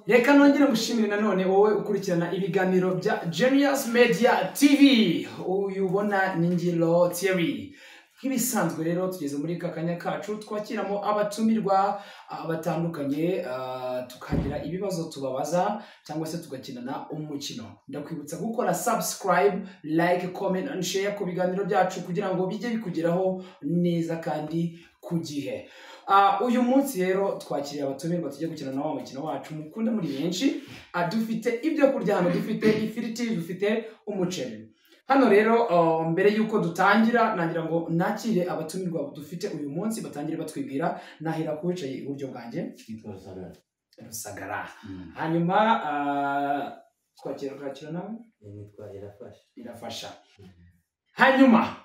reka nongere mushimire nanone wowe ukurikirana ibiganiro bya Genius Media TV uyu ubona ni Ngiro Thierry nk'ibisanzwe rero tugeze muri aka kanya kacu twakiramo abatumirwa ah, batandukanye ah, tukagira ibibazo tubabaza cyangwa se tugakinana umukino ndakwibutsa gukora subscribe like comment and share ku biganiro byacu kugira ngo bijye bikugeraho neza kandi ku gihe Ah, uyu munsi rero twakiriye abatumirwa tujye gukina nabo umukino wacu mukunda muri benshi Ah, dufite ibyo kurya hano dufite ifiriti dufite umuceri hano rero uh, mbere y'uko dutangira nagira ngo nakire abatumirwa dufite uyu munsi batangire batwibwira nahera ku wicaye iburyo bwanjye Kitwa Zara. rusagara Mm. hanyuma uh, twakira twakira nawe Nitwa Irafasha. irafasha hanyuma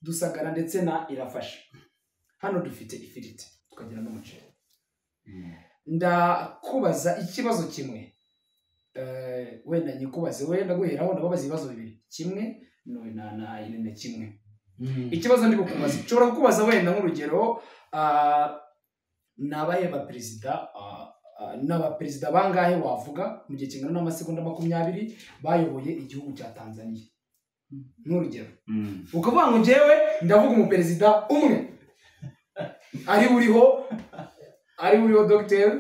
dusagara ndetse na irafasha hano dufite ifiriti tukagira n'umuceri ndakubaza ikibazo kimwe Eh, wenda nyikubaze wenda guheraho ndababaza ibibazo bibiri kimwe no- na na irene kimwe ikibazo ndi kukubaza nshobora kukubaza wenda nk'urugero ah, ni abahe baperezida ah, ah, ni abaperezida bangahe wavuga mu gihe kingana n'amasegonda makumyabiri bayoboye igihugu cya tanzania nk'urugero ukavuga ngo njyewe ndavuga umuperezida umwe ari uriho ari uriho dr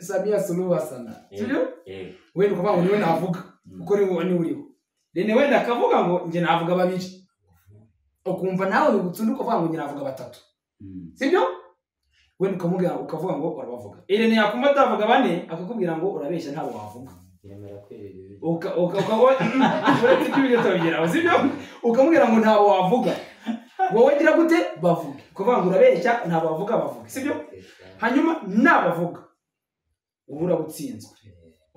samiya suluhu hasana sibyo Eh, wenda ukavuga ngo niwe navuga mm. kuko niwe niwe uriho rene wenda akavuga ngo njye navuga babiri ukumva nawe wibutsa undi ukavuga ngo njye navuga batatu Mm. sibyo wenda ukamubwira ukavuga ngo urabavuga irene yakumva atavuga bane akakubwira ngo urabeshya ntabwo wavuga Yemera kwirira ibiryo. uka uka uka uretse ibyo ibyo turabigeraho sibyo ukamubwira ngo ntabwo wavuga wowe gira gute bavuga kuvuga ngo urabeshya ntabwo bavuga bavuga sibyo Eh, hanyuma nabavuga ubu urabutsinzwe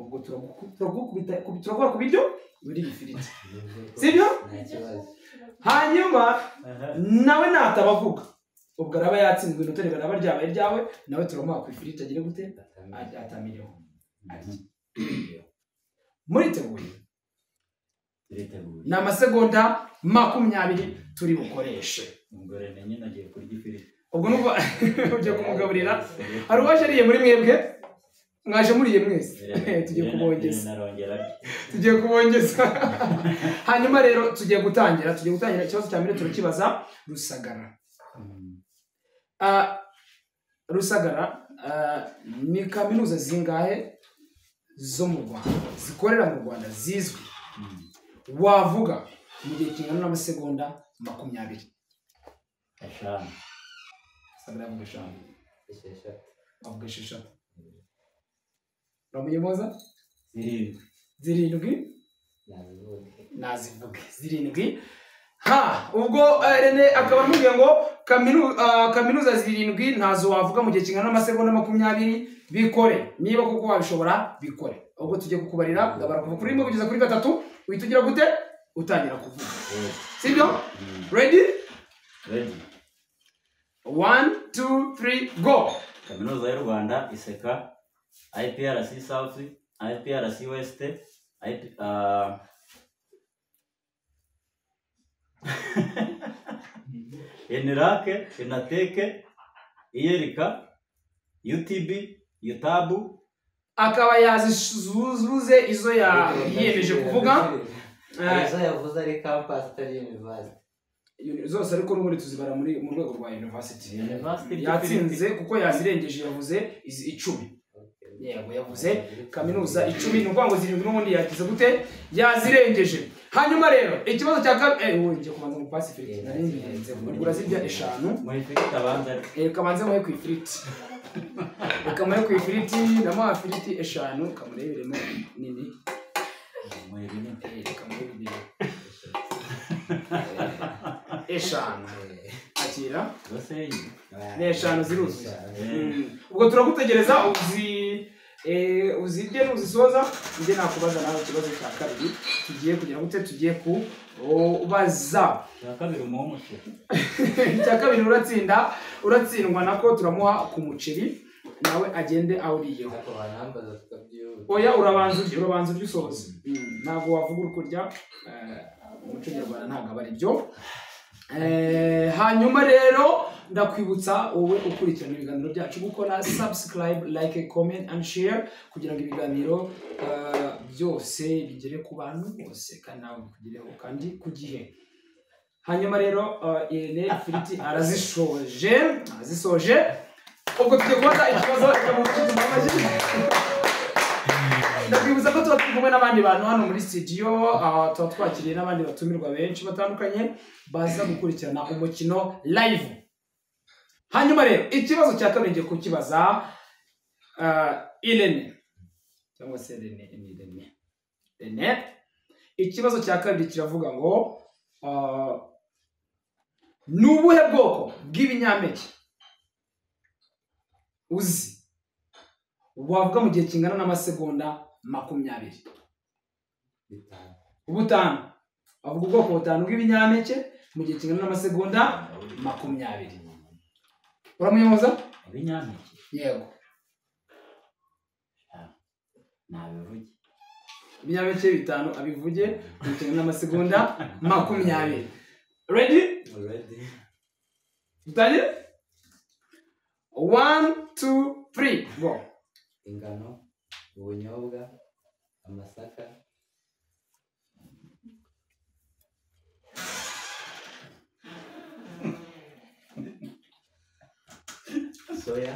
ubwo turaguku- turagukubita ku- turakora ku biryo biri ifiriti nibwo- sibyo Nta kibazo. hanyuma nawe natabavuga ubwo araba yatsinzwe inota reba naba ryabaye ryawe nawe turamuha ku ifiriti agire gute Atamenya. atamiriho arya Mhm. muriteguye Turiteguye. ni amasegonda makumyabiri turi bukoreshe ubwo rene nyine agiye kurya ifiriti ubwo nubwo ugiye kumugaburira hari uwaje ariye muri mwebwe mwaje muriye mwese tugiye kubongeza narongera tugiye kubongeza hanyuma rero tugiye gutangira tugiye gutangira ikibazo cya mbere turakibaza rusagara Ah, rusagara ah, ni kaminuza zingahe zo mu rwanda zikorera mu rwanda zizwi wavuga mu gihe kingana n'amasegonda makumyabiri eshanu rusagara yavuga eshanu Esheshatu. avuga esheshatu uramuyoboza zirindwi zirindwi Nabivuge. nazivuge zirindwi ha ubwo eh, rene akaba amubwiye ngo kaminu- ah, kaminuza zirindwi ntazo wavuga mu gihe kingana n'amasegonda makumyabiri bikore niba kuko wabishobora bikore ubwo tujye kukubarira ndabara kuva kuri rimwe kugeza kuri gatatu uhita ugira gute utangira kuvuga Eh, sibyo Mm. ready Ready. one two three go kaminuza y'u rwanda iseka iprc south iprc west IP, ah, enirake enateke iyerika utb utabu akaba yazizuze izo ya- yiyemeje kuvuga Eh, Izo yavuze ari campus atari university. zose ariko n'ubundi tuzibara muri mu rwego rwa university University yatsinze kuko yazirengeje yavuze izi- icumi yego yavuze kaminuza icumi ni ukuvuga ngo zirindwi n'ubundi yagize gute yazirengeje hanyuma rero ikibazo cya kabiri eh wowe njye kubanza mu pasi ifiriti nari ngenze ugura zirya eshanu muhifiriti abanza ari eh kabanze muhe ku ifiriti reka muhe ku ifiriti ndamuha ifiriti eshanu kamureberemo nini muhibini eh reka murebere eshanu akira basenyi ni eshanu ziruzuye Eshanu. Mm. ubwo turagutegereza uzi eh, uzirye nuzisoza njye nakubaza nawe ikibazo cya kabiri tugiye kugira gute tugiye kubaza cya kabiri umuha umuceri icya kabiri uratsinda uratsindwa nako turamuha ku muceri nawe agende awuriyeho Ariko banambaza tukabyuka. oya urabanza urye urabanza urye usoza Mm, ntabwo wavuga uri kurya eh, mu muco nyarwanda ntabwo aba ari byo Eh, hanyuma rero ndakwibutsa wowe ukurikirana ibiganiro byacu gukora subscribe like comment and share kugira ngo ibiganiro eh, byose bigere ku bantu bose kandi nawe bikugereho kandi ku gihe hanyuma rero eh, irene firiti arazishoje arazisoje ubwo tugiye kubona ikibazo cy'amutuzo mamaji ndakwibutsa ko tuba turi kumwe n'abandi bantu hano muri studio ah, tuba twakiriye n'abandi batumirwa benshi batandukanye baza gukurikirana umukino live hanyuma rero ikibazo cya kabiri ngiye kukibaza ah, irene cyangwa se rene ni rene rene ikibazo cya kabiri kiravuga ngo ah, ni ubuhe bwoko bw'ibinyampeke uzi wavuga mu gihe kingana n'amasegonda makumyabiri bitanu ubutanu avuga ubwoko butanu bw'ibinyampeke mu gihe kingana n'amasegonda makumyabiri uramuyoboza ibinyampeke yego nabivuge ibinyampeke bitanu abivuge mu gihe kingana n'amasegonda makumyabiri redi already dutangire wani tu turi go ingano ubunyobwa amasaka soya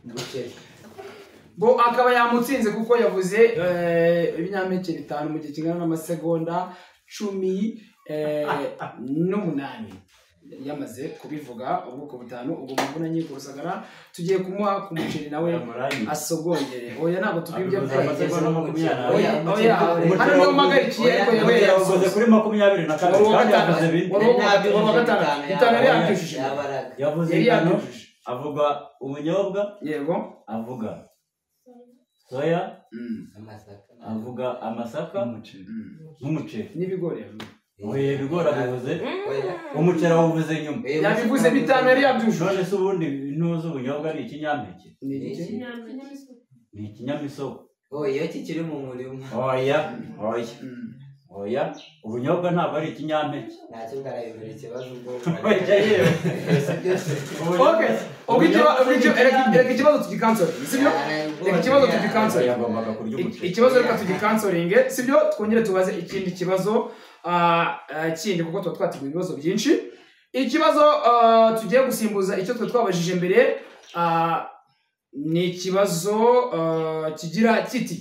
umuceri bo akaba yamutsinze kuko yavuze eh, ibinyampeke bitanu mu gihe kingana n'amasegonda cumi eh, n'umunani yari yamaze kubivuga ubwoko butanu ubwo muvunanye kurusagara tugiye kumuha ku muceri nawe asogongere oya ntabwo tubibye amasegonda makumyabiri Oya, oya, Umuceri hano niho mpagarikiye Oya, ariko yewe umuceri yasoze. yavuze kuri makumyabiri na kabiri Uwa kandi gatanu. yavuze bine Wari uwa- Yari uwa gatanu. yabujije Bitanu yari yabaraga. yabyujije. Yabaraga. yavuze yari ingano yabujije avuga ubunyobwa yego avuga soya Mm, amasaka avuga amasaka mm. n'umuceri n'ibigori oya ibigori abivuze Oya. umuceri awuvuze nyuma yabivuze bitanu yari yabyujuje none se ubundi ntuzi ubunyobwa ni ikinyampeke Ni iki? ni ikinyamisogwe Oh, iyo kikiri mu murima oya oya Mm. oya ubunyobwa ntabwo ari ikinyampeke ntacyo ngarayobora ikibazo ubwo Oya, yewe. Byose, byose. Okay, ubwo ikiba- ubwo ikiba- reka- reka ikibazo tugikansore sibyo Reka ikibazo tugikansore. yagombaga kurya Iki- umuceri ikibazo reka tugikansoringe sibyo twongere tubaze ikindi kibazo ah, ah, kindi kuko tuba twateguye ibibazo byinshi ikibazo ah, tugiye gusimbuza icyo twe twabajije mbere ah, ni ikibazo ah, kigira kiti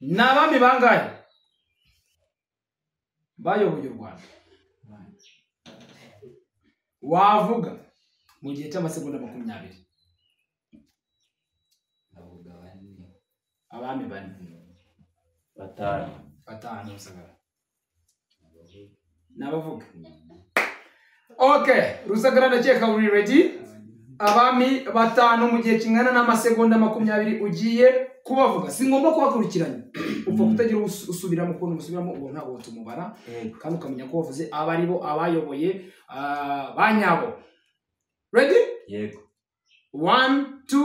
ni abami bangahe bayoboye u rwanda wavuga mu gihe cy'amasegonda makumyabiri Avuga bane. abami bane batanu batanu rusagara Avuga n'abavuga ok rusagara ndakeka uri redi abami batanu mu gihe kingana n'amasegonda makumyabiri ugiye kubavuga si ngombwa kubakurikiranya upfa Mm. kutagira usu- usubiramo ukuntu usubiramo ubwo ntabwo tumubara Yego. kandi ukamenya ko wavuze abo ari bo abayoboye ah, ba nyabo redi yego wani tu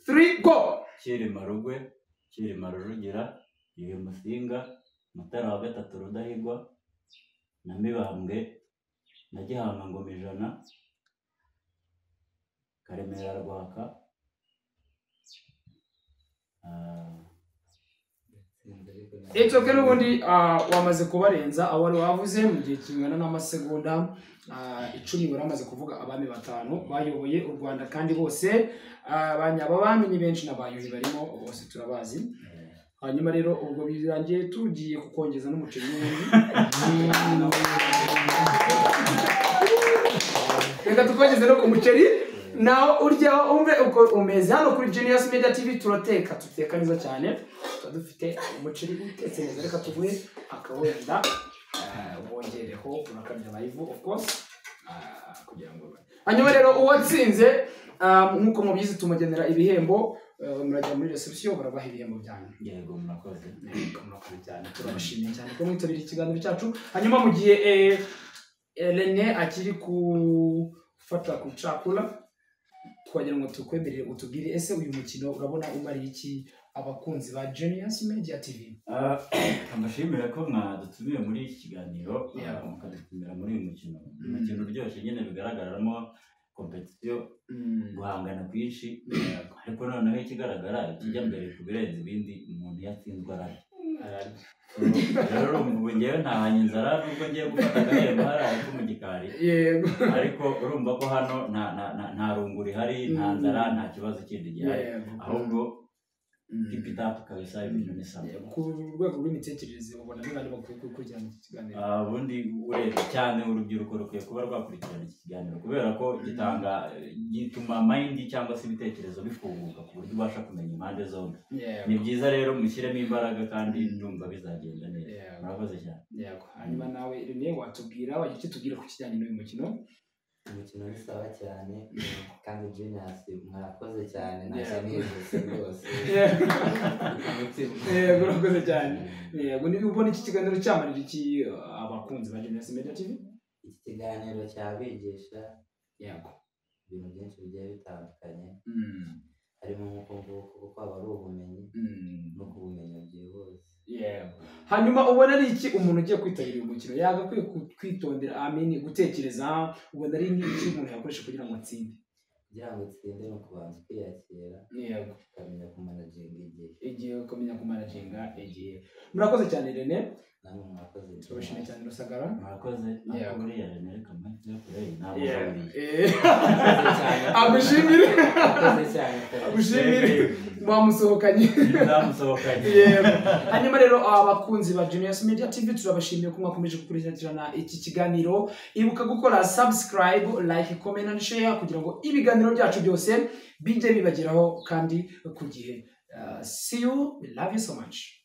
turi go cyilima rugwe cyilima rujugira yuhi musinga mutara wa gatatu rudahigwa na mibambwe na gihanga ngoma ijana karemera rwaka Ah, Sinzi ariko ntabwo- It's okay n'ubundi ah, wamaze kubarenza abo wari wavuze mu gihe kingana n'amasegonda ah, icumi wari wamaze kuvuga abami batanu bayoboye u Rwanda kandi bose ah, ba nyababami ni benshi n'abayuhi barimo bose turabazi hanyuma rero ubwo birangiye tugiye kukongeza n'umuceri n'ubundi reka tukongeze no ku muceri nawe uryaho umve uko umeze hano kuri Genius Media TV turateka tuteka neza cyane tuba dufite umuceri utetse neza reka tuguhe akawenda eh, wongereho unakarya live of course ah, kugira ngo hanyuma rero uwatsinze ah, nk'uko mubizi tumugenera ibihembo eh, murajya muri reception barabaha ibihembo byanyu yego murakoze kamurokana cyane turabashimiye cyane ko mwitabiriye ikiganiro cyacu hanyuma mu gihe eh, eh, rene akiri gufata ku cakura twagira ngo tukwemerere utubwire ese uyu mukino urabona umariye iki abakunzi ba Genius Media TV Ah, amashimire ko mwadutumiye muri iki kiganiro Yeah. ah, mukadutumira muri uyu mukino Mm. umukino uryoshye nyine bigaragaramo kompetisiyo guhangana kwinshi ariko noneho ikigaragara ikijya Mm. mbere ku birenze ibindi umuntu yatsinzwe arara rero ubu ngewe ntahanye inzara nubwo ngiye gufata agahembo hariya ko mu gikari yego ariko urumva ko hano nta nta- nta- nta rungu rihari nta Mm. nzara nta kibazo kindi gihari Yego. ahubwo Mm. kipitapu kabisa ibintu ni sawa Yego. ku rwego rw'imitekerereze ubona n'abantu bakwiye gukurikirana iki kiganiro Ah, ubundi urebye cyane urubyiruko rukwiye kuba rwakurikirana iki kiganiro kubera ko gitanga gituma mayindi cyangwa se ibitekerezo bifunguka ku buryo ubasha kumenya impande zombi Yego. ni byiza rero mushyiremo imbaraga kandi Mm. ndumva bizagenda neza Yego. murakoze cyane yego hanyuma nawe rene watubwira wagira icyo tubwira ku kijyanye n'uyu mukino umukino ni sawa cyane Yego. kandi Genius mwakoze cyane Yeah. ntacyo nijuse rwose Umutima. Yego, urakoze cyane. Mm. yego niba ubona iki kiganiro cyamarira iki uh, abakunzi ba Genius Media TV iki kiganiro cyabigisha yego ibintu byinshi bigiye bitandukanye Mm, harimo nk'uko nguko kuko aba ari ubumenyi mm, no kubumenyi byihuse yego hanyuma ubona ari iki umuntu ugiye kwitabira uyu mukino yagakwiye ku- kwitondera amini gutekereza ubona ari nk'iki umuntu yakoresha kugira ngo atsinde kugira ngo utsinde ni ukubanza ukiyakira yego ukamenya kumanaginga igihe igihe ukamenya kumanaginga igihe murakoze cyane rene namwe mwakoze neza. turabashimiye cyane rusagara murakoze nawe Yego. buriya rene reka mpamvu kure ntabwo Yego. uzaburiye Eh, Mwakoze cyane. agushimire mwakoze cyane agushimire mwamusohokanye ntibizamusohokanye Yego. hanyuma rero abakunzi ba Genius Media TV turabashimiye ko mwakomeje gukurikirana iki kiganiro ibuka gukora subscribe like comment and share kugira ngo ibiganiro byacu byose bijye bibageraho kandi ku gihe Uh, see you we love you so much